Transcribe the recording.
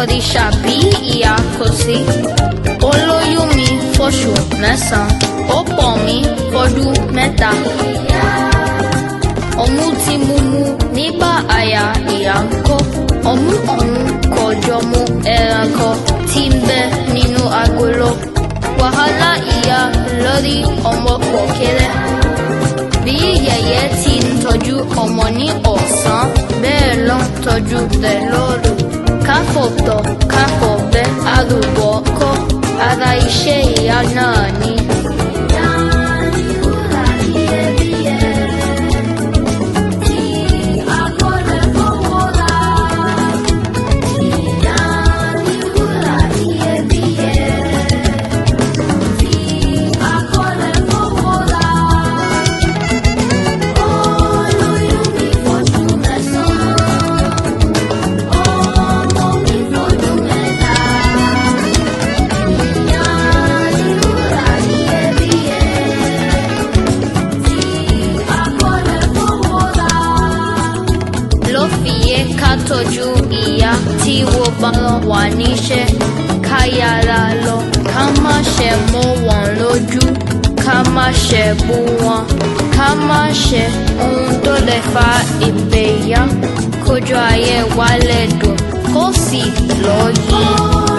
di ṣàbí ìyá kò sí. Olóyún mi fóṣù mẹ́sàn-án, ó pọ̀ mí fọdún mẹ́ta. Ọmú tí mo mu nígbà àyà ìyá ń kọ́. Ọmú ọ̀hún kò jọ mu ẹranko tí ń bẹ nínú agolo. Wàhálà ìyá lórí ọmọ pọ̀ kéré. Bí yẹ̀yẹ́ ti ń tọ́jú ọmọ ní ọ̀sán, bẹ́ẹ̀ ló ń tọ́jú rẹ̀ lóru. Káfọ̀tọ̀ káfọ̀bẹ́ arúgbó kọ́, ara iṣẹ́ ìyá náà ni. ló fi yẹ ká tọ́jú ìyá tí wọ́n bá wà níṣẹ́ ká yára lọ ká má ṣe mọ́ wọn lójú ká má ṣe bú wọn ká má ṣe ohun tó lè fa ìpèyà kójú ayé wa lè dùn kó sì lọ yí.